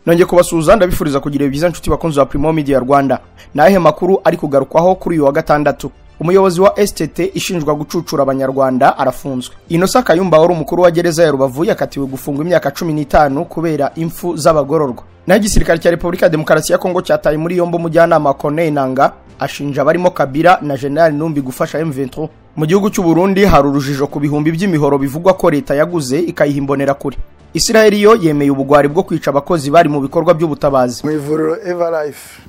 nongeye kubasuhuza ndabifuriza kugira ibihe byiza nshuti bakunzi ba Primo Media Rwanda ni ayahe makuru ari kugarukwaho kuri uyu wa gatandatu umuyobozi wa stt ishinjwa gucucura abanyarwanda arafunzwe inosa kayumba wari umukuru wa gereza ya rubavu yakatiwe gufungwa imyaka cumi n'itanu kubera impfu z'abagororwa naho igisirikare cya repubulika ya demokarasi ya kongo cyataye muri yombi umujyanama corneille nanga ashinja abarimo kabila na generali numbi gufasha m23 mu gihugu cy'u burundi hari urujijo ku bihumbi by'imihoro bivugwa ko leta yaguze ikayiha imbonerakure isiraheli yo yemeye ubugwari bwo kwica abakozi bari mu bikorwa by'ubutabazi mu ivuriro evarife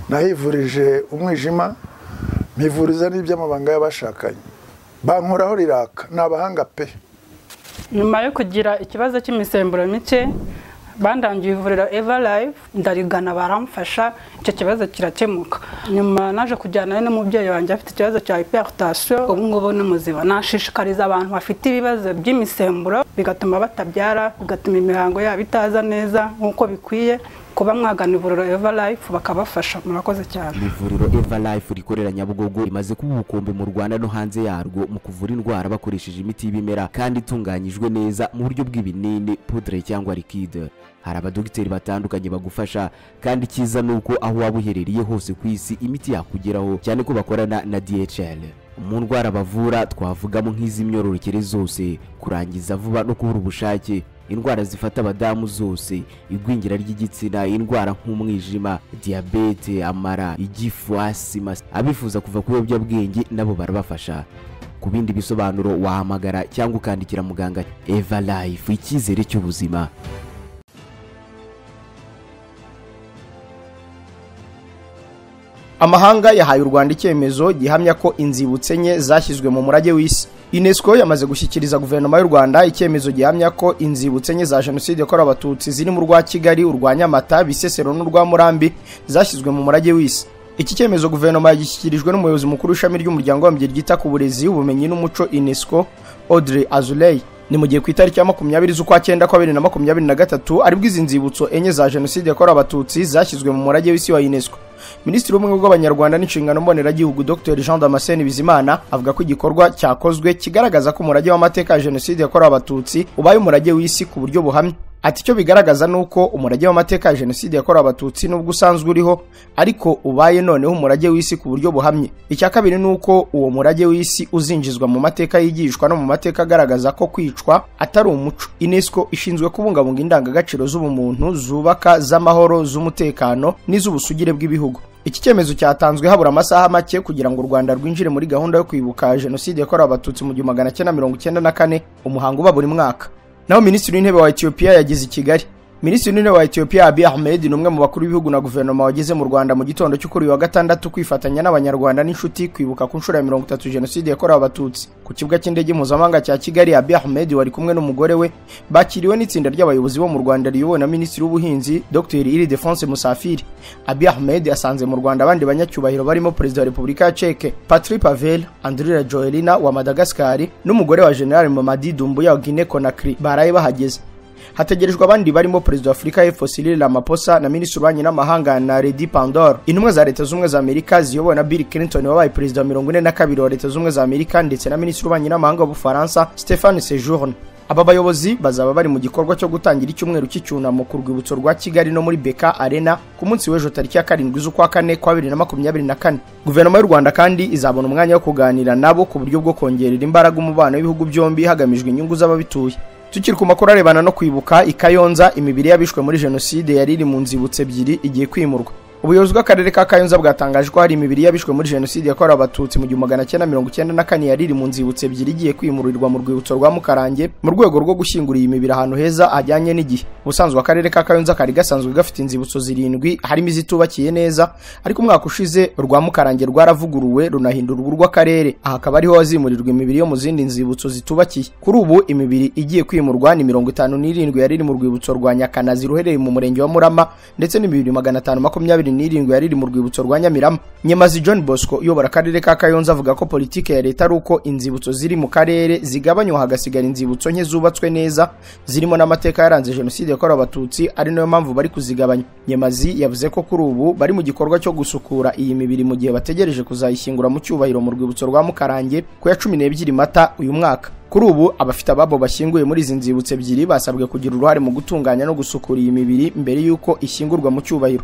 nahivurije umwijima mpivuriza n'iby'amabanga y'abashakanye bankoraho riraka ni abahanga pe nyuma yo kugira ikibazo cy'imisemburo mike bandangiye ivuriro evarife ndarigana baramfasha icyo kibazo kirakemuka nyuma naje kujyana n'umubyeyi wanjye afite ikibazo cya hiperitasiyo ubu ngubu ni muzima nashishikariza abantu bafite ibibazo by'imisemburo bigatuma batabyara bigatuma imihango yabo itaza neza nk'uko bikwiye kuba mwagana ivuriro evarife bakabafasha murakoze cyane ivuriro evarife rikorera nyabugogo rimaze kuba ubukombe mu rwanda no hanze yarwo mu kuvura indwara bakoresheje imiti y'ibimera kandi itunganyijwe neza mu buryo bw'ibinini pudre cyangwa likide hari abadogiteri batandukanye bagufasha kandi icyiza ni uko aho waba uherereye hose ku isi imiti yakugeraho cyane ko bakorana na dhl mu ndwara bavura twavugamo nk'iz'imyororokere zose kurangiza vuba no kubura ubushake indwara zifata abadamu zose igwingira ry'igitsina indwara nk'umwijima diyabete amara igifu asima abifuza kuva ku biyobyabwenge nabo barabafasha ku bindi bisobanuro wahamagara cyangwa ukandikira muganga eva life icyizere cy'ubuzima amahanga yahaye u rwanda icyemezo gihamya ko inzibutso enye zashyizwe mu murage w'isi unesco yamaze gushyikiriza guverinoma y'u rwanda icyemezo gihamya ko inzibutso enye za jenoside yakorewe abatutsi ziri mu rwa kigali urwa nyamata bisesero n'urwa murambi zashyizwe mu murage w'isi iki cyemezo guverinoma yagishyikirijwe n'umuyobozi mukuru w'ishami ry'umuryango w'abimbyi ryita ku burezi ubumenyi n'umuco unesco audrey azuley ni mu gihe ku itariki ya makumyabiri z'ukwa cyenda kwa bibiri na makumyabiri na gatatu aribwo izi nzibutso enye za jenoside yakorewe abatutsi zashyizwe mu murage w'isi wa unesco minisitiri w'ubumwe bw'abanyarwanda n'inshingano mboneragihugu dr jean damascene bizimana avuga ko igikorwa cyakozwe kigaragaza ko umurage w'amateka ya jenoside yakorewe abatutsi ubaye umurage w'isi ku buryo buhamye ati icyo bigaragaza ni uko umurage w'amateka ya jenoside yakorewe abatutsi n'ubwo usanzwe uriho ariko ubaye noneho umurage w'isi ku buryo buhamye icya kabiri ni uko uwo murage w'isi uzinjizwa mu mateka yigishwa no mu mateka agaragaza ko kwicwa atari umuco unesco ishinzwe kubungabunga indangagaciro z'ubumuntu zubaka z'amahoro z'umutekano n'iz'ubusugire bw'ibihugu iki cyemezo cyatanzwe habura amasaha make kugira ngo u rwanda rwinjire muri gahunda yo kwibuka jenoside yakorewe abatutsi mu gihumbi magana cyenda mirongo icyenda na kane umuhango uba buri mwaka naho minisitiri w'intebe wa etiyopiya yageze i kigali minisitiri w'intebe wa etiyopiya abiy ahmed ni umwe mu bakuru b'ibihugu na guverinoma wageze mu rwanda mu gitondo cyo kuri wa gatandatu kwifatanya n'abanyarwanda n'inshuti kwibuka ku nshuro ya mirongo itatu jenoside yakorewe abatutsi ku kibuga cy'indege mpuzamahanga cya kigali abiy ahmed wari kumwe n'umugore we bakiriwe n'itsinda ry'abayobozi bo mu rwanda riyobowe na minisitiri w'ubuhinzi dr iridefonse musafiri abiy ahmed asanze mu rwanda abandi banyacyubahiro barimo perezida wa repubulika ya ceke patri pavel andrira joelina wa madagasikari n'umugore wa general mamadi dumbuya wa guine conakry baraye bahageze hategerejwe abandi barimo perezida wa afurika y'epfo cyril ramaphosa na minisitiri w'ububanyi n'amahanga na redi pandor intumwa za leta z'ubumwe za amerika ziyobowe na bill clinton wabaye perezida wa mirongo ine na kabiri wa leta z'ubumwe za amerika ndetse na minisitiri w'ububanyi n'amahanga w'ubufaransa stéphane sejourne aba bayobozi bazaba bari mu gikorwa cyo gutangira icyumweru cy'icyunamo ku rwibutso rwa kigali no muri beka arena ku munsi w'ejo tariki ya karindwi z'ukwa kane kwa bibiri na makumyabiri na kane guverinoma y'u rwanda kandi izabona umwanya wo kuganira nabo ku buryo bwo kongerera imbaraga umubano w'ibihugu byombi hagamijwe inyungu z'ababituye tukiri ku makuru arebana no kwibuka i kayonza imibiri y'abishwe muri jenoside yari iri mu nzibutso ebyiri igiye kwimurwa ubuyobozi bw'akarere ka kayonza bwatangaje ko hari imibiri y'abishwe muri jenoside yakorewe abatutsi mu gihumbi magana cyenda mirongo icyenda na kane yari iri mu nzibutso ebyiri igiye kwimurirwa mu rwibutso rwa mukarange mu rwego rwo gushyingura iyi mibiri ahantu heza hajyanye n'igihe ubusanzwe akarere ka kayonza kari gasanzwe gafite inzibutso zirindwi harimo izitubakiye neza ariko umwaka ushize rwa mukarange rwaravuguruwe runahindurwa urw'akarere aha akaba ariho hazimurirwa imibiri yo mu zindi nzibutso zitubakiye kuri ubu imibiri igiye kwimurwa ni mirongo itanu n'irindwi yari iri mu rwibutso rwa nyakanazi ruherereye mu murenge wa murama ndetse n'imibiri magana atanu makumyabiri n'irindwi yariri mu rwibutso rwa nyamirama nyamazi john bosco uyobora akarere ka kayonza avuga ko politiki ya leta ari uko inzibutso ziri mu karere zigabanywa hagasigara inzibutso nke zubatswe neza zirimo n'amateka yaranze jenoside yakorewe abatutsi ari nayo mpamvu bari kuzigabanya nyamazi yavuze ko kuri ubu bari mu gikorwa cyo gusukura iyi mibiri mu gihe bategereje kuzayishyingura mu cyubahiro mu rwibutso rwa mukarange ku ya cumi n'ebyiri mata uyu mwaka kuri ubu abafite ababo bashyinguye muri izi nzibutso ebyiri basabwe kugira uruhare mu gutunganya no gusukura iyi mibiri mbere y'uko ishyingurwa mu cyubahiro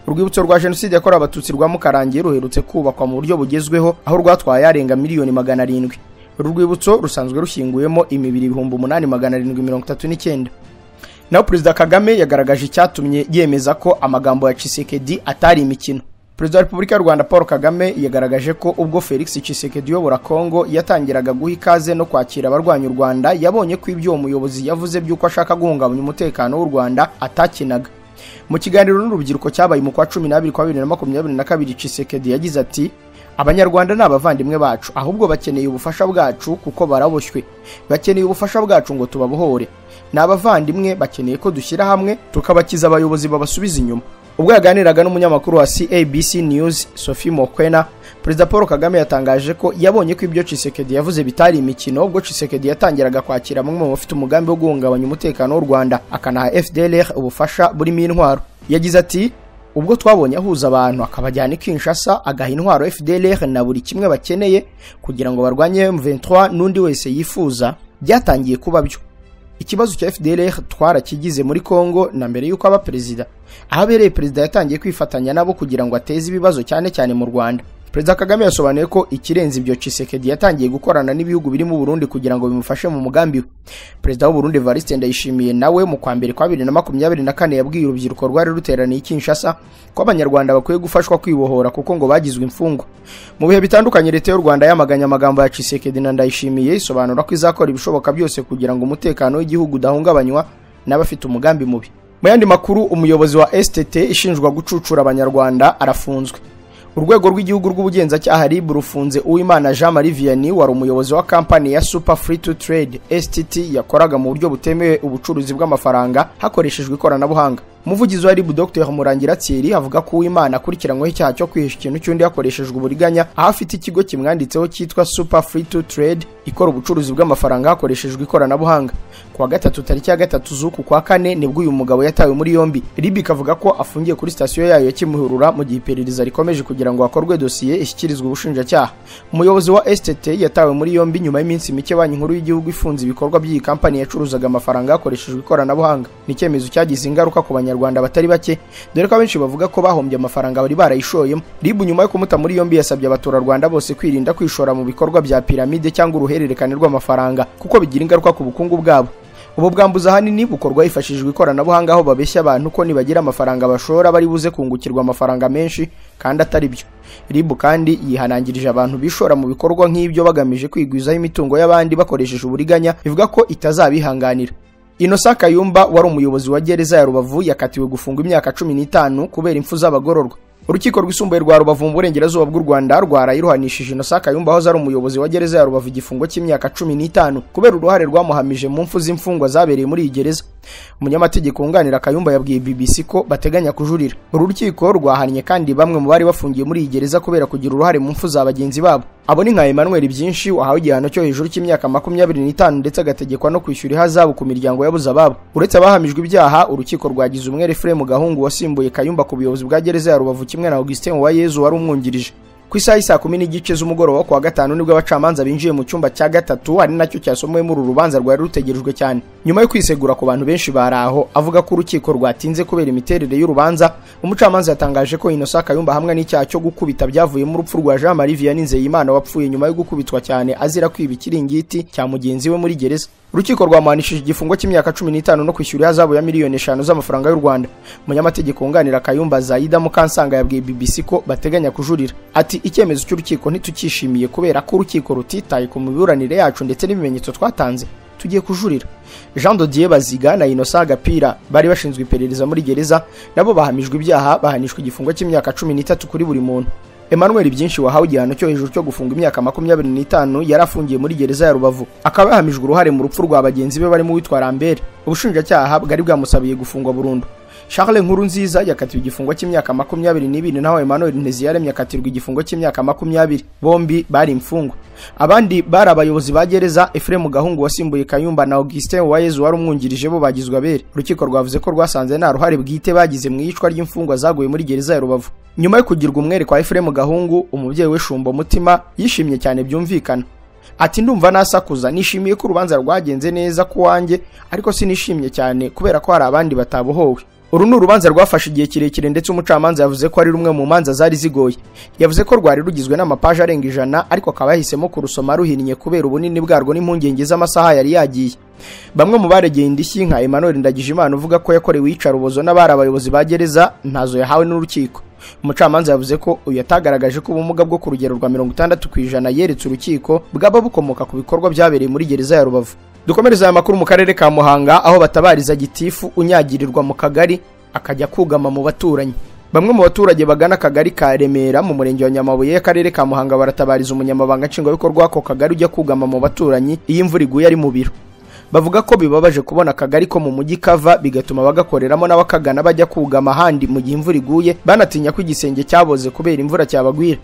urwibutso rwa jenoside yakorewe abatutsi rwa mukarangiye ruherutse kubakwa mu buryo bugezweho aho rwatwaye arenga miliyoni magana arindwi uru rwibutso rusanzwe rushyinguyemo imibiri ibihumbi umunani magana arindwi mirongo itatu n'icyenda naho perezida kagame yagaragaje icyatumye yemeza ko amagambo ya cisekedi atari imikino perezida wa repubulika y'u rwanda paul kagame yagaragaje ko ubwo felix cisekedi uyobora kongo yatangiraga guha ikaze no kwakira abarwanya u rwanda yabonye ko ibyo uwo muyobozi yavuze by'uko ashaka guhungabanya umutekano w'u rwanda atakinaga mu kiganiro n'urubyiruko cyabaye mu kwa cumi n'abiri kwa bibiri na makumyabiri na kabiri cisekedi yagize ati abanyarwanda ni abavandimwe bacu ahubwo bakeneye ubufasha bwacu kuko baraboshywe bakeneye ubufasha bwacu ngo tubabohore ni abavandimwe bakeneye ko dushyira hamwe tukabakiza abayobozi babasubiza inyuma ubwo yaganiraga n'umunyamakuru wa CABC News Sophie Mokwena Perezida Paul Kagame yatangaje ko yabonye ko ibyo Chisekedi yavuze bitari imikino ubwo Chisekedi yatangiraga kwakira bamwe mu bafite umugambi wo guhungabanya umutekano w'u Rwanda akanaha FDLR ubufasha burimo intwaro yagize ati ubwo twabonye ahuza abantu akabajyana i Kinshasa agaha intwaro FDLR na buri kimwe bakeneye kugira ngo barwanye M23 n'undi wese yifuza byatangiye kuba byo ikibazo cya FDLR twarakigize muri Congo na mbere y'uko aba perezida ahabereye perezida yatangiye kwifatanya nabo kugira ngo ateze ibibazo cyane cyane mu Rwanda Perezida Kagame yasobanuye ko ikirenze ibyo Chisekedi yatangiye gukorana n'ibihugu birimo Burundi kugira ngo bimufashe mu mugambi we. Perezida w'u Burundi Evariste Ndayishimiye nawe mu kwa mbere kwa 2024 yabwiye urubyiruko rwari ruteraniye i Kinshasa ko abanyarwanda bakwiye gufashwa kwibohora kuko ngo bagizwe imfungwa. Mu bihe bitandukanye leta y'u Rwanda yamaganye amagambo ya Chisekedi na Ndayishimiye isobanura ko izakora ibishoboka byose kugira ngo umutekano w'igihugu udahungabanywa n'abafite umugambi mubi. Mu yandi makuru umuyobozi wa STT ishinjwa gucucura abanyarwanda arafunzwe. urwego rw'igihugu rw'ubugenzacyaha rib rufunze uwimana jean marie vianney wari umuyobozi wa kampani ya super free to trade stt yakoraga mu buryo butemewe ubucuruzi bw'amafaranga hakoreshejwe ikoranabuhanga umuvugizi wa rib dr murangira thierry avuga ko uwimana akurikiranyweho icyaha cyo kwihisha ikintu cy'undi hakoreshejwe uburiganya aho afite ikigo kimwanditseho cyitwa super free to trade ikora ubucuruzi bw'amafaranga hakoreshejwe ikoranabuhanga kuwa gatatu tariki ya gatatu z'uku kwa kane nibwo uyu mugabo yatawe muri yombi rib ikavuga ko afungiye kuri sitasiyo yayo ya kimihurura mu gihe iperereza rikomeje kugira kugira ngo hakorwe dosiye ishyikirizwe ubushinjacyaha umuyobozi wa stt yatawe muri yombi nyuma y'iminsi mike banki nkuru y'igihugu ifunze ibikorwa by'iyi kampani yacuruzaga amafaranga hakoreshejwe ikoranabuhanga ni icyemezo cyagize ingaruka ku banyarwanda batari bake dore ko abenshi bavuga ko bahombye amafaranga bari barayishoyemo ribu nyuma yo kumuta muri yombi yasabye abaturarwanda bose kwirinda kwishora mu bikorwa bya piramide cyangwa uruhererekane rw'amafaranga kuko bigira ingaruka ku bukungu bwabo ubu bwambuzi ahanini bukorwa hifashishijwe ikoranabuhanga aho babeshya abantu ko nibagira amafaranga bashora bari buze kungukirwa amafaranga menshi kandi atari byo ribu kandi yihanangirije abantu bishora mu bikorwa nk'ibyo bagamije kwigwizaho imitungo y'abandi bakoresheje uburiganya bivuga ko itazabihanganira Innocent Kayumba wari umuyobozi wa gereza ya Rubavu yakatiwe gufungwa imyaka cumi n'itanu kubera impfu z'abagororwa urukiko rwisumbuye rwa rubavu mu burengerazuba bw'u rwanda rwaraye ruhanishije innocent kayumba aho ari umuyobozi wa gereza ya rubavu igifungo cy'imyaka cumi n'itanu kubera uruhare rwamuhamije mu mfu z'imfungwa zabereye muri iyi gereza umunyamategeko wunganira kayumba yabwiye bbc ko bateganya kujurira uru rukiko rwahannye kandi bamwe mu bari bafungiye muri iyi gereza kubera kugira uruhare mu mfu za bagenzi babo abo ni nka emmanuel byinshi wahawe igihano cyo hejuru cy'imyaka makumyabiri n'itanu ndetse agategekwa no kwishyura ihazabu ku miryango yabuze ababo uretse abahamijwe ibyaha urukiko rwagize umwere fremu gahungu wasimbuye kayumba ku buyobozi bwa gereza ya rubavu kimwe na augustin uwayezu wari umwungirije ku isaha y'isaa kumi n'igice z'umugoroba ku wa gatanu nibwo abacamanza binjiye mu cyumba cya gatatu ari nacyo cyasomwemo uru rubanza rwari rutegerejwe cyane nyuma yo kwisegura ku bantu benshi bari aho avuga ko urukiko rwatinze kubera imiterere y'urubanza umucamanza yatangaje ko innocent kayumba hamwe n'icyaha cyo gukubita byavuyemo urupfu rwa jean marie vianney nzeyimana wapfuye nyuma yo gukubitwa cyane azira kwiba ikiringiti cya mugenzi we muri gereza urukiko rwamuhanishije igifungo cy'imyaka cumi n'itanu no kwishyura ihazabu ya miliyoni eshanu z'amafaranga y'u rwanda umunyamategeko wunganira kayumba zayida mukansanga yabwiye bbc ko bateganya kujurira ati icyemezo cy'urukiko ntitukishimiye kubera ko urukiko rutitaye ku miburanire yacu ndetse n'ibimenyetso twatanze tugiye kujurira jean dodier baziga na inosa agapira bari bashinzwe iperereza muri gereza nabo bahamijwe ibyaha bahanishwa igifungo cy'imyaka cumi n'itatu kuri buri muntu Emmanuel byinshi wahawe igihano cyo hejuru cyo gufunga imyaka makumyabiri n'itanu yari afungiye muri gereza ya Rubavu akaba yahamijwe uruhare mu rupfu rwa bagenzi be barimo uwitwa Lambert ubushinjacyaha bwari bwamusabiye gufungwa burundu Charles Nkuru nziza yakatiwe igifungo cy'imyaka makumyabiri n'ibiri naho Emmanuel Nteziyaremye yakatirwa igifungo cy'imyaka makumyabiri bombi bari imfungwa abandi bari abayobozi ba gereza Ephraim Gahungu wasimbuye Kayumba na Augustin Uwayezu wari umwungirije bo bagizwe abere urukiko rwavuze ko rwasanze nta ruhare bwite bagize mu iyicwa ry'imfungwa zaguye muri gereza ya Rubavu nyuma yo kugirwa umwere kwa Ephraim Gahungu umubyeyi we Shumbo Mutima yishimye cyane byumvikana ati ndumva nasakuza nishimiye ko urubanza rwagenze neza ku wanjye ariko sinishimye cyane kubera ko hari abandi batabohowe uru ni urubanza rwafashe igihe kirekire ndetse umucamanza yavuze ko ari rumwe mu manza zari zigoye yavuze ko rwari rugizwe n'amapaje arenga ijana ariko akaba yahisemo kurusoma ruhinnye kubera ubunini bwarwo n'impungenge z'amasaha yari yagiye bamwe mu baregeye indishyi nka Emmanuel Ndagijimana uvuga ko yakorewe iyicarubozo n'abari abayobozi ba gereza ntazo yahawe n'urukiko umucamanza yavuze ko uyu yatagaragaje ko ubumuga bwo ku rugero rwa mirongo itandatu ku ijana yeretse urukiko bwaba bukomoka ku bikorwa byabereye muri gereza ya rubavu dukomereze aya makuru mu karere ka muhanga aho batabariza gitifu unyagirirwa mu kagari akajya kugama mu baturanyi bamwe mu baturage bagana akagari ka remera mu murenge wa nyamabuye akarere ka muhanga baratabariza umunyamabanga nshingwabikorwa w'ako kagari ujya kugama mu baturanyi iyo imvura iguye ari mu biro bavuga ko bibabaje kubona akagari ko mu mujyi kava bigatuma bagakoreramo n'abakagana bajya kugama ahandi mu gihe imvura iguye banatinya ko igisenge cyaboze kubera imvura cyabagwira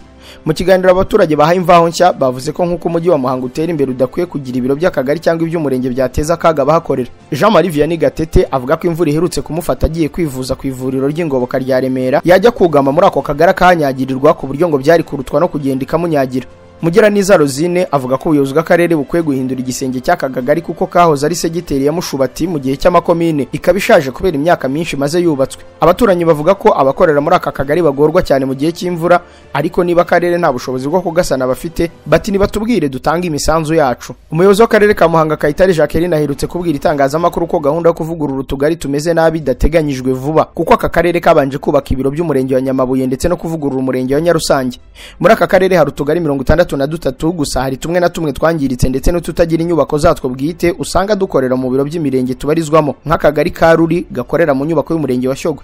mu kiganiro abaturage bahaye imvaho nshya bavuze ko nk'uko umujyi wa muhanga utera imbere udakwiye kugira ibiro by'akagari cyangwa iby'umurenge byateza akaga abahakorera jean marie vianney gatete avuga ko imvura iherutse kumufata agiye kwivuza ku ivuriro ry'ingoboka rya remera yajya kugama muri ako kagari akahanyagirirwa ku buryo ngo byari kurutwa no kugenda ikamunyagira Mugira niza Rosine avuga ko ubuyobozi bw'akarere bukwiye guhindura igisenge cy'akagagari kuko kahoze ari segiteri ya Mushubati mu gihe cy'amakomine ikaba ishaje kubera imyaka myinshi maze yubatswe abaturanyi bavuga ko abakorera muri aka kagari bagorwa cyane mu gihe cy'imvura ariko niba akarere nta bushobozi bwo kugasana bafite bati nibatubwire dutange imisanzu yacu umuyobozi w'akarere ka Muhanga Kayitare Jacqueline aherutse kubwira itangazamakuru ko gahunda yo kuvugurura utugari tumeze nabi idateganyijwe vuba kuko aka karere kabanje kubaka ibiro by'umurenge wa Nyamabuye ndetse no kuvugurura umurenge wa Nyarusange muri aka karere hari utugari mirongo itandatu dutandatu na dutatu gusa hari tumwe na tumwe twangiritse ndetse n'ututagira inyubako zatwo bwite usanga dukorera mu biro by'imirenge tubarizwamo nk'akagari ka ruri gakorera mu nyubako y'umurenge wa shyogwe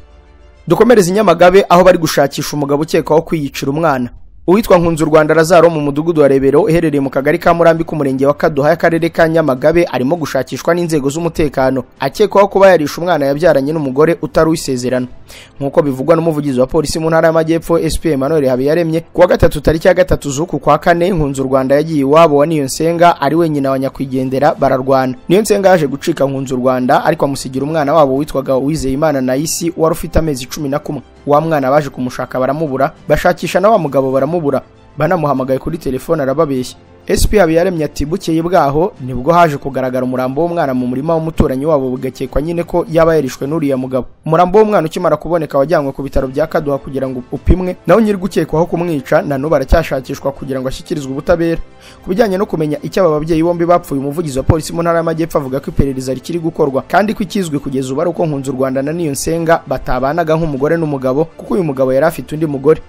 dukomereze i nyamagabe aho bari gushakisha umugabo ukekwaho kwiyicira umwana uwitwa nkunzu rwanda razaro mu mudugudu wa rebero uherereye mu kagari ka murambi k'umurenge wa kaduha y'akarere ka nyamagabe arimo gushakishwa n'inzego z'umutekano akekwaho kuba yarisha umwana yabyaranye n'umugore utari uwisezerano nk'uko bivugwa n'umuvugizi wa polisi mu ntara y'amajyepfo sp emmanuel habiyaremye kuwa gatatu tariki ya gatatu z'uku kwa kane nkunzu rwanda yagiye iwabo wa niyonsenga ari wenyine wa nyakwigendera bararwana niyonsenga yaje gucika nkunzu rwanda ariko amusigira umwana wabo witwaga uwizeyimana nayisi wari ufite amezi cumi na kumwe wa mwana baje kumushaka baramubura bashakisha na wa mugabo baramubura banamuhamagaye kuri telefone arababeshya SP Habiyaremye ati bukeye bwaho nibwo haje kugaragara umurambo w'umwana mu murima w'umuturanyi wabo bugakekwa nyine ko yaba yarishwe n'uriya mugabo umurambo w'umwana ukimara kuboneka wajyanywe ku bitaro bya Kaduha kugira ngo upimwe nawe nyiri gukekwaho kumwica na n'ubu aracyashakishwa kugira ngo ashyikirizwe ubutabera ku bijyanye no kumenya icyo aba babyeyi bombi bapfuye umuvugizi wa polisi mu ntara y'amajyepfo avuga ko iperereza rikiri gukorwa kandi ko ikizwi kugeza ubu ari uko nkunzu Rwanda na Niyonsenga batabanaga nk'umugore n'umugabo kuko uyu mugabo yari afite undi mugore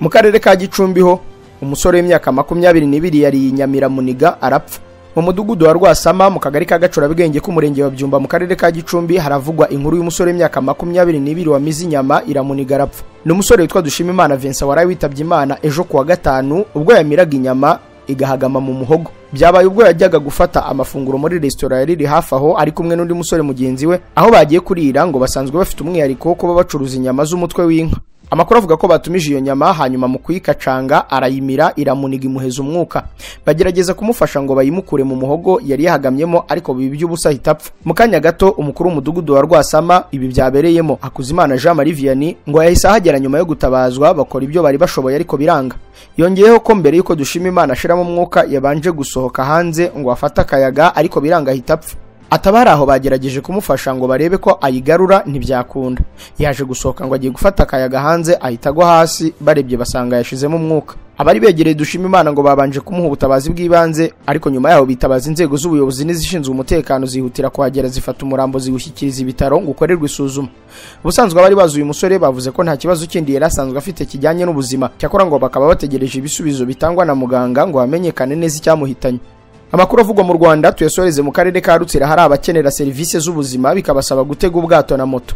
mu karere ka Gicumbi ho umusore w'imyaka makumyabiri n'ibiri yariye nyamiramuniga arapfa mu mudugudu wa rwasama mu kagari ka gacurabwenge k'umurenge wa byumba mu karere ka gicumbi haravugwa inkuru y'umusore w'imyaka makumyabiri n'ibiri wamize inyama iramuniga arapfa ni umusore witwa dushima vincent waraye witabye imana ejo kuwa gatanu ubwo yamiraga inyama igahagama mu muhogo byabaye ubwo yajyaga gufata amafunguro muri resitora yari iri hafi aho ari kumwe n'undi musore mugenzi we aho bagiye kurira ngo basanzwe bafite umwihariko wo kuba bacuruza inyama z'umutwe w'inka amakuru avuga ko batumije iyo nyama hanyuma mu kuyikacanga arayimira iramuniga imuheza umwuka bagerageza kumufasha ngo bayimukure mu muhogo yari yahagamyemo ariko biba iby'ubusa ahita apfa mu kanya gato umukuru w'umudugudu wa rwasama ibi byabereyemo hakuzimana jean marie vianney ngo yahise ahagera nyuma yo gutabazwa bakora ibyo bari bashoboye ariko biranga yongeyeho ko mbere y'uko dushima imana ashiramo umwuka yabanje gusohoka hanze ngo afate akayaga ariko biranga ahita apfa atabari aho bagerageje kumufasha ngo barebe ko ayigarura ntibyakunda yaje gusohoka ngo agiye gufata akayaga hanze ahita agwa hasi barebye basanga yashizemo umwuka abari begereye dushima imana ngo babanje kumuha ubutabazi bw'ibanze ariko nyuma yaho bitabaza inzego z'ubuyobozi n'izishinzwe umutekano zihutira kuhagera zifata umurambo ziwushyikiriza ibitaro ngo ukorerwe isuzuma ubusanzwe abari bazi uyu musore bavuze ko nta kibazo kindi yari asanzwe afite kijyanye n'ubuzima cyakora ngo bakaba bategereje ibisubizo bitangwa na muganga ngo hamenyekane neza icyamuhitanye amakuru avugwa mu rwanda tuyasoreze mu karere ka rutsira hari abakenera serivisi z'ubuzima bikabasaba gutega ubwato na moto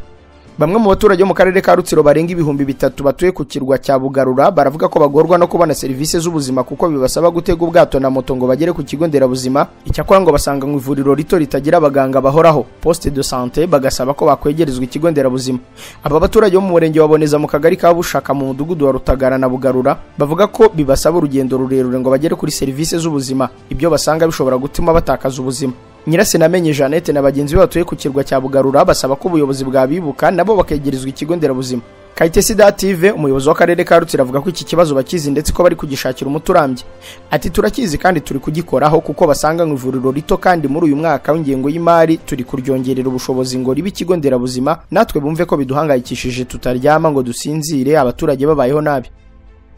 bamwe mu baturage bo mu karere ka rutsiro barenga ibihumbi bitatu batuye ku kirwa cya bugarura baravuga ko bagorwa no kubona serivisi z'ubuzima kuko bibasaba gutega ubwato na moto ngo bagere ku kigo nderabuzima icyakora ngo basanga mu ivuriro rito ritagira abaganga bahoraho poste de sante bagasaba ko bakwegerezwa ikigo nderabuzima aba baturage bo mu murenge wa boneza mu kagari ka bushaka mu mudugudu wa rutagara na bugarura bavuga ko bibasaba urugendo rurerure ngo bagere kuri serivisi z'ubuzima ibyo basanga bishobora gutuma batakaza ubuzima nyirasenamenye jeannette na bagenzi be batuye ku kirwa cya bugarura basaba ko ubuyobozi bwabibuka nabo bakegerezwa ikigo nderabuzima kayitesi dative umuyobozi w'akarere ka rutsiro avuga ko iki kibazo bakizi ndetse ko bari kugishakira umuti urambye ati turakizi kandi turi kugikoraho kuko basanga mu ivuriro rito kandi muri uyu mwaka w'ingengo y'imari turi kuryongerera ubushobozi ngo ribe ikigo nderabuzima natwe bumve ko biduhangayikishije tutaryama ngo dusinzire abaturage babayeho nabi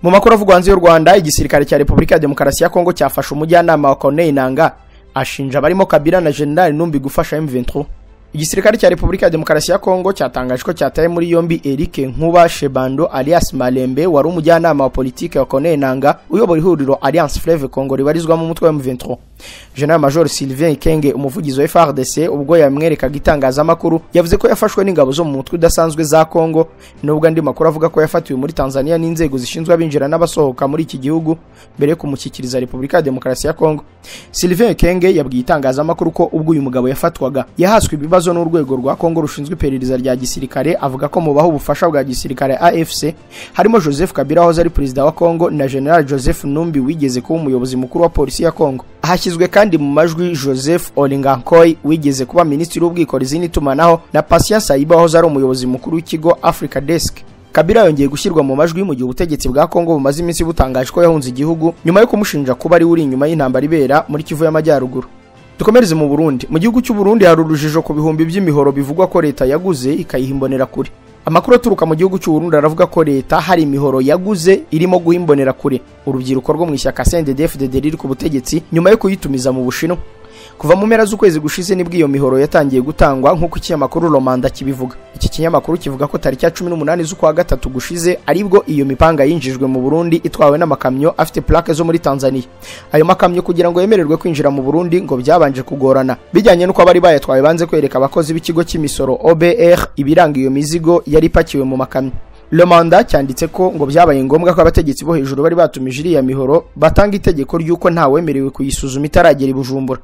mu makuru avugwa hanze y'u rwanda igisirikare cya repubulika ya demokarasi ya kongo cyafashe umujyanama wa corneille nanga ashinja abarimo kabila na generali numbi gufasha m23 igisirikare cya repubulika ya demokarasi ya kongo cyatangaje ko cyataye muri yombi eric nkuba shebando alias malembe wari umujyanama wa politike wa corneille nanga uyobora ihuriro alliance fleve congo ribarizwamo umutwe wa m23 general major sylvain ikenge umuvugizi wa frdc ubwo yamwerekaga itangazamakuru yavuze ko yafashwe n'ingabo zo mu mutwe udasanzwe za kongo nubwo andi makuru avuga ko yafatiwe muri tanzania n'inzego zishinzwe abinjira n'abasohoka muri iki gihugu mbere yo kumushyikiriza repubulika ya demokarasi ya kongo sylvain ikenge yabwiye itangazamakuru ko ubwo uyu mugabo yafatwaga yahaswe ibibazo ibibazo n'urwego rwa Kongo rushinzwe iperereza rya gisirikare avuga ko mubaho ubufasha bwa gisirikare AFC harimo Joseph Kabila wahoze ari perezida wa Kongo na General Joseph Numbi wigeze kuba umuyobozi mukuru wa polisi ya Kongo hashyizwe kandi mu majwi Joseph Olingankoy wigeze kuba minisitiri w'ubwikorezi n'itumanaho na Patience Saiba wahoze ari umuyobozi mukuru w'ikigo Africa Desk kabila yongeye gushyirwa mu majwi mu gihe ubutegetsi bwa kongo bumaze iminsi butangaje ko yahunze igihugu nyuma yo kumushinja kuba ari uri inyuma y'intambara ibera muri kivu y'amajyaruguru dukomereze mu burundi mu gihugu cy'u Burundi hari urujijo ku bihumbi by'imihoro bivugwa ko leta yaguze ikayiha imbonerakure amakuru aturuka mu gihugu cy'u Burundi aravuga ko leta hari imihoro yaguze irimo guha imbonerakure urubyiruko rwo mu ishyaka CNDD-FDD riri ku butegetsi nyuma yo kuyitumiza mu Bushinwa kuva mu mpera z'ukwezi gushize nibwo iyo mihoro yatangiye gutangwa nk'uko ikinyamakuru romanda kibivuga iki kinyamakuru kivuga ko tariki ya cumi n'umunani z'ukwa gatatu gushize aribwo iyo mipanga yinjijwe mu burundi itwawe n'amakamyo afite plaque zo muri tanzania ayo makamyo kugira ngo yemererwe kwinjira mu burundi ngo byabanje kugorana bijyanye n'uko abari bayatwaye banze kwereka abakozi b'ikigo cy'imisoro obr ibiranga iyo mizigo yari ipakiwe mu makamyo romanda cyanditse ko ngo byabaye ngombwa ko abategetsi bo hejuru bari batumije iriya mihoro batanga itegeko ry'uko ntawemerewe kuyisuzuma itaragera i bujumbura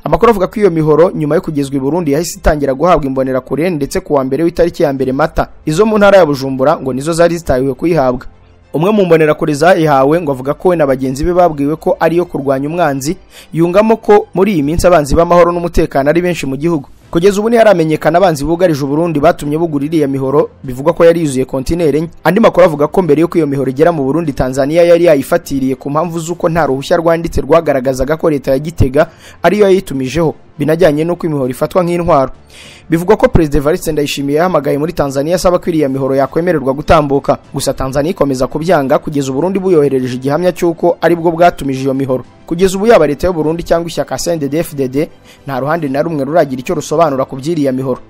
amakuru avuga ko iyo mihoro nyuma yo kugezwa i burundi yahise itangira guhabwa imbonerakure ndetse ku wa mbere w'itariki ya mbere mata izo mu ntara ya bujumbura ngo nizo zari zitahiwe kuyihabwa umwe mu mbonerakure zayihawe ngo avuga ko we na bagenzi be babwiwe ko ariyo kurwanya umwanzi yungamo ko muri iyi minsi abanzi b'amahoro n'umutekano ari benshi mu gihugu kugeza ubu ntiharamenyekana abanzi bugarije Burundi batumye bugura iriya mihoro bivugwa ko yari yuzuye kontineri enye andi makuru avuga ko mbere y'uko iyo mihoro igera mu Burundi Tanzania yari yayifatiriye ku mpamvu z'uko nta ruhushya rwanditse rwagaragazaga ko leta ya Gitega ariyo yayitumijeho binajyanye n'uko imihoro ifatwa nk'intwaro bivugwa ko perezida Evariste Ndayishimiye yahamagaye muri Tanzania asaba ko iriya mihoro yakwemererwa gutambuka gusa Tanzania ikomeza kubyanga kugeza Burundi buyoherereje igihamya cy'uko aribwo bwatumije iyo mihoro kugeza ubu yaba leta y'u Burundi cyangwa ishyaka CNDD-FDD nta ruhande na rumwe ruragira icyo rusobanura ku by'iriya mihoro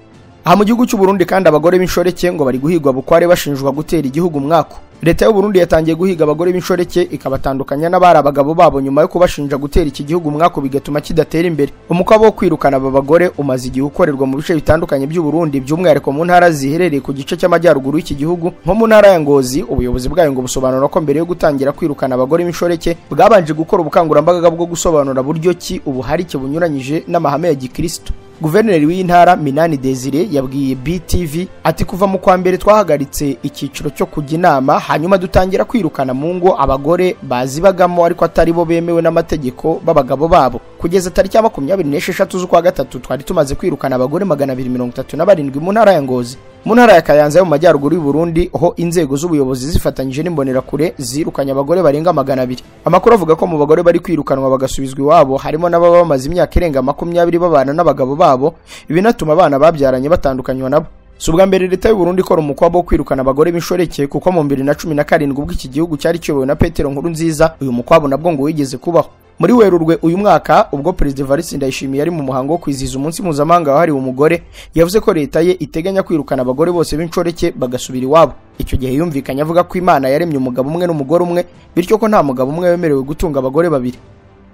aha mu gihugu cy'u Burundi kandi abagore b'inshoreke ngo bari guhigwa bukware bashinjwa gutera igihugu umwaka leta y'u Burundi yatangiye guhiga abagore b'inshoreke ikabatandukanya n'abari abagabo babo nyuma yo kubashinja gutera iki gihugu umwaka bigatuma kidatera imbere umukwabu wo kwirukana aba bagore umaze igihe ukorerwa mu bice bitandukanye by'u Burundi by'umwihariko mu ntara ziherereye ku gice cy'amajyaruguru y'iki gihugu nko mu ntara ya Ngozi ubuyobozi bwayo ngo busobanura ko mbere yo gutangira kwirukana abagore b'inshoreke bwabanje gukora ubukangurambaga bwo gusobanura buryo ki ubuharike bunyuranyije n'amahame ya gikristo guverineri w'intara minani desire yabwiye btv ati kuva mu kwa mbere twahagaritse icyiciro cyo kujya inama hanyuma dutangira kwirukana mu ngo abagore bazibagamo ariko atari bo bemewe n'amategeko b'abagabo babo kugeza tariki ya makumyabiri n'esheshatu z'ukwa gatatu twari tumaze kwirukana abagore magana abiri mirongo itatu na barindwi mu ntara ya ngozi mu ntara ya kayanza yo mu majyaruguru y'u Burundi ho inzego z'ubuyobozi zifatanyije n'imbonerakure zirukanye abagore barenga magana abiri amakuru avuga ko mu bagore bari kwirukanwa bagasubizwa iwabo harimo n'ababa bamaze imyaka irenga makumyabiri babana n'abagabo babo babo binatuma abana babyaranye batandukanywa nabo si ubwa mbere leta y'u Burundi ikora umukwabo wo kwirukana abagore b'inshoreke kuko mu bibiri na cumi na karindwi ubwo iki gihugu cyari kiyobowe na Petero Nkurunziza uyu mukwabo nabwo ngo wigeze kubaho muri Werurwe uyu mwaka ubwo Perezida Evariste Ndayishimiye ari mu muhango wo kwizihiza umunsi mpuzamahanga wahariwe umugore yavuze ko leta ye iteganya kwirukana abagore bose b'inshoreke bagasubira iwabo icyo gihe yumvikanye avuga ko Imana yaremye umugabo umwe n'umugore umwe bityo ko nta mugabo umwe wemerewe gutunga abagore babiri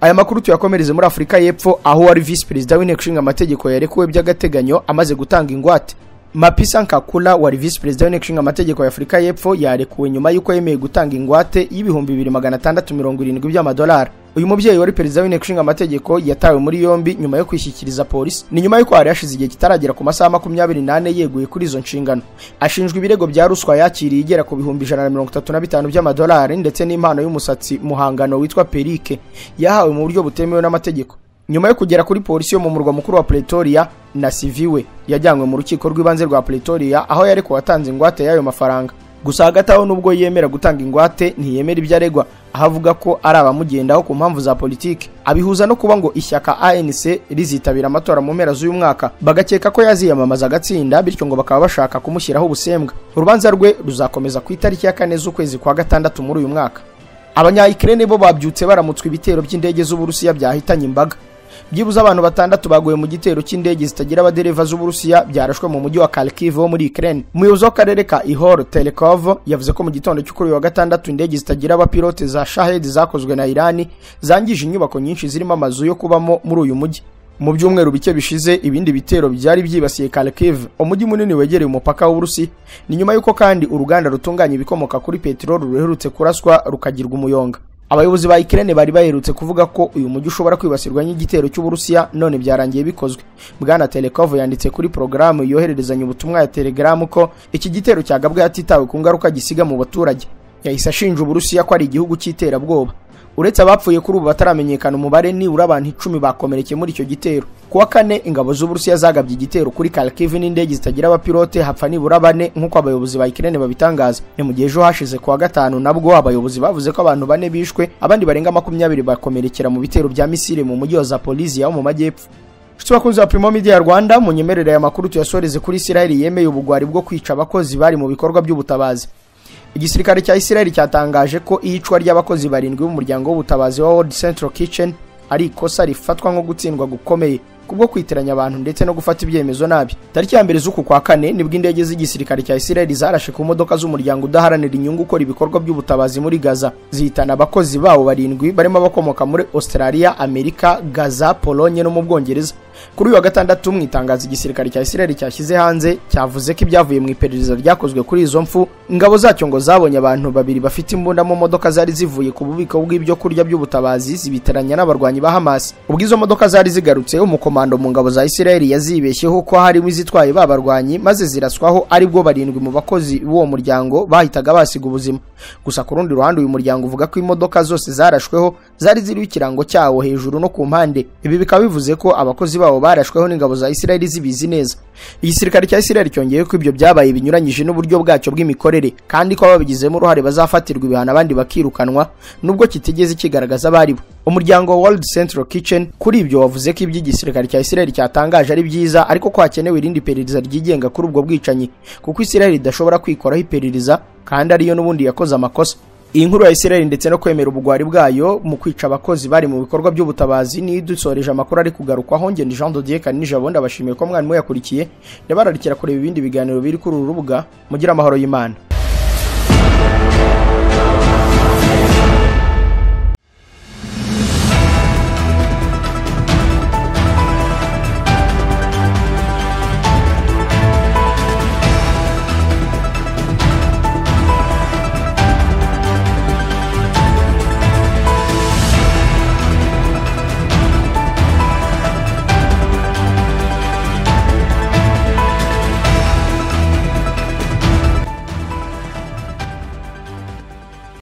aya makuru tuyakomereze muri afurika y'epfo aho wari visi perezida w'inteko ishinga amategeko yarekuwe by'agateganyo amaze gutanga ingwate mapisa nkakula wari visi perezida w'inteko ishinga amategeko ya afurika y'epfo yarekuwe nyuma y'uko yemeye gutanga ingwate y'ibihumbi bibiri magana atandatu mirongo irindwi by'amadolari uyu mubyeyi wari perezida w'inteko ishinga amategeko yatawe muri yombi nyuma yo kwishyikiriza polisi ni nyuma y'uko hari hashize igihe kitaragera ku masaha makumyabiri n'ane yeguye kuri izo nshingano ashinjwa ibirego bya ruswa yakiriye igera ku bihumbi ijana na mirongo itatu na bitanu by'amadolari ndetse n'impano y'umusatsi muhangano witwa perike yahawe mu buryo butemewe n'amategeko nyuma yo kugera kuri polisi yo mu murwa mukuru wa pretoria na siviwe yajyanywe mu rukiko rw'ibanze rwa pretoria aho yarekuwe atanze ingwate y'ayo mafaranga gusa hagati aho nubwo yemera gutanga ingwate ntiyemera ibyo aregwa aho avuga ko ari abamugendaho ku mpamvu za politiki abihuza no kuba ngo ishyaka anc rizitabira amatora mu mpera z'uyu mwaka bagakeka ko yaziyamamaza agatsinda bityo ngo bakaba bashaka kumushyiraho ubusembwa urubanza rwe ruzakomeza ku itariki ya kane z'ukwezi kwa gatandatu muri uyu mwaka abanyayikirene bo babyutse baramutswa ibitero by'indege z'uburusiya byahitanye imbaga byibuze abantu batandatu baguye mu gitero cy'indege zitagira abadereva z'uburusiya byarashwe mu mujyi wa kharkiv wo muri ukraine umuyobozi w'akarere ka ihor telekov yavuze ko mu gitondo cyo kuri uyu wa gatandatu indege zitagira abapilote za shahed zakozwe na irani zangije inyubako nyinshi zirimo amazu yo kubamo muri uyu mujyi mu byumweru bike bishize ibindi bitero byari byibasiye Kharkiv umujyi munini wegereye umupaka w'Uburusi ni nyuma y'uko kandi uruganda rutunganya ibikomoka kuri peteroli ruherutse kuraswa rukagirwa umuyonga abayobozi ba Ukraine bari baherutse kuvuga ko uyu mujyi ushobora kwibasirwa n'igitero cy'Uburusiya none byarangiye bikozwe Bwana Telekov yanditse kuri porogaramu yohererezanya ubutumwa ya Telegram ko iki gitero cyagabwe hatitawe ku ngaruka gisiga mu baturage yahise ashinja Uburusiya ko ari igihugu cy'iterabwoba uretse abapfuye kuri ubu bataramenyekana umubare nibura abantu icumi bakomerekeye muri icyo gitero kuwa kane ingabo z'uburusiya zagabye igitero kuri kharkiv n'indege zitagira abapilote hapfa nibura bane nk'uko abayobozi ba ikirere babitangaza ni mu gihe ejo hashize kuwa gatanu nabwo abayobozi bavuze ko abantu bane bishwe abandi barenga makumyabiri bakomerekera mu bitero bya misiri mu mujyi wa zapoliziya wo mu majyepfo inshuti bakunzi ba Primo Media ya Rwanda munyemerere aya makuru tuyasoreze kuri Israel yemeye ubugwari bwo kwica abakozi bari mu bikorwa by'ubutabazi igisirikare cya Israel cyatangaje ko iyicwa ry'abakozi barindwi b'umuryango w'ubutabazi wa World Central Kitchen ari ikosa rifatwa nko gutsindwa gukomeye kubwo kwitiranya abantu ndetse no gufata ibyemezo nabi tariki ya mbere z'uku kwa kane nibwo indege z'igisirikare cya Israel zarashe ku modoka z'umuryango udaharanira inyungu ukora ibikorwa by'ubutabazi muri Gaza zihitana abakozi bawo barindwi barimo abakomoka muri Australia Amerika Gaza Polonye no mu Bwongereza kuri uyu wa gatandatu mu itangazo igisirikare cya Israel cyashyize hanze cyavuze ko ibyavuye mu iperereza ryakozwe kuri izo mfu ingabo zacyo ngo zabonye abantu babiri bafite imbunda mu modoka zari zivuye ku bubiko bw'ibyo kurya by'ubutabazi zibitiranya n'abarwanyi ba Hamas ubwo izo modoka zari zigarutse umukomando mu ngabo za Israel yazibeshyeho ko harimo izitwaye ba barwanyi maze ziraswaho aribwo barindwi mu bakozi b'uwo muryango bahitaga basiga ubuzima gusa ku rundi ruhande uyu muryango uvuga ko imodoka zose zarashweho zari ziriho ikirango cyawo hejuru no ku mpande ibi bikaba bivuze ko abakozi ba babo barashweho n'ingabo za Israel zibizi neza igisirikare cya Israel cyongeye ko ibyo byabaye binyuranyije n'uburyo bwacyo bw'imikorere kandi ko ababigizemo uruhare bazafatirwa ibihano abandi bakirukanwa nubwo kitigeze kigaragaza abari bo umuryango wa World Central Kitchen kuri ibyo wavuze ko iby'igisirikare cya Israel cyatangaje ari byiza ariko ko hakenewe irindi iperereza ryigenga kuri ubwo bwicanyi kuko Israel idashobora kwikoraho iperereza kandi ariyo n'ubundi yakoze amakosa iyi nkuru ya Israel ndetse no kwemera ubugwari bwayo mu kwica abakozi bari mu bikorwa by'ubutabazi ni dusoreje amakuru ari kugarukwaho ngende Jean de Dieu kanije abundi abashimiye ko mwarimu yakurikiye ndabararikira kureba ibindi biganiro biri kuri uru rubuga mugira amahoro y'Imana